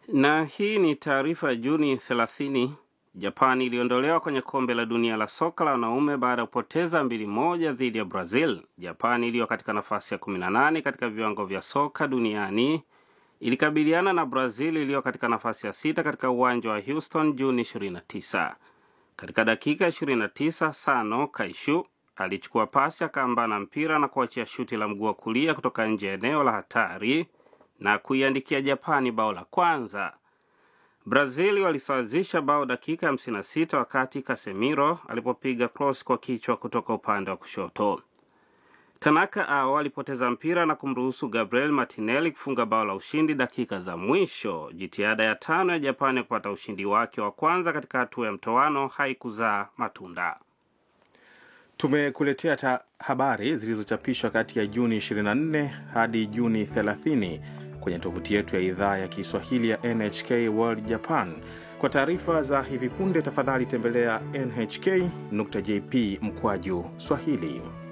Na hii ni taarifa ya Juni 30. Japani iliondolewa kwenye kombe la dunia la soka la wanaume baada ya kupoteza mbili moja dhidi ya Brazil. Japani iliyo katika nafasi ya 18 katika viwango vya soka duniani ilikabiliana na Brazil iliyo katika nafasi ya sita katika uwanja wa Houston Juni 29. Katika dakika 29, Sano Kaishu alichukua pasi akaambana mpira na kuachia shuti la mguu wa kulia kutoka nje ya eneo la hatari na kuiandikia Japani bao la kwanza. Brazil walisawazisha bao dakika 56 wakati Casemiro alipopiga cross kwa kichwa kutoka upande wa kushoto. Tanaka ao alipoteza mpira na kumruhusu Gabriel Martinelli kufunga bao la ushindi dakika za mwisho. Jitihada ya tano ya Japani ya kupata ushindi wake wa kwanza katika hatua ya mtoano haikuzaa matunda. Tumekuletea ta habari zilizochapishwa kati ya Juni 24 hadi Juni 30 kwenye tovuti yetu ya idhaa ya Kiswahili ya NHK World Japan. Kwa taarifa za hivi punde, tafadhali tembelea nhk.jp mkwaju Swahili.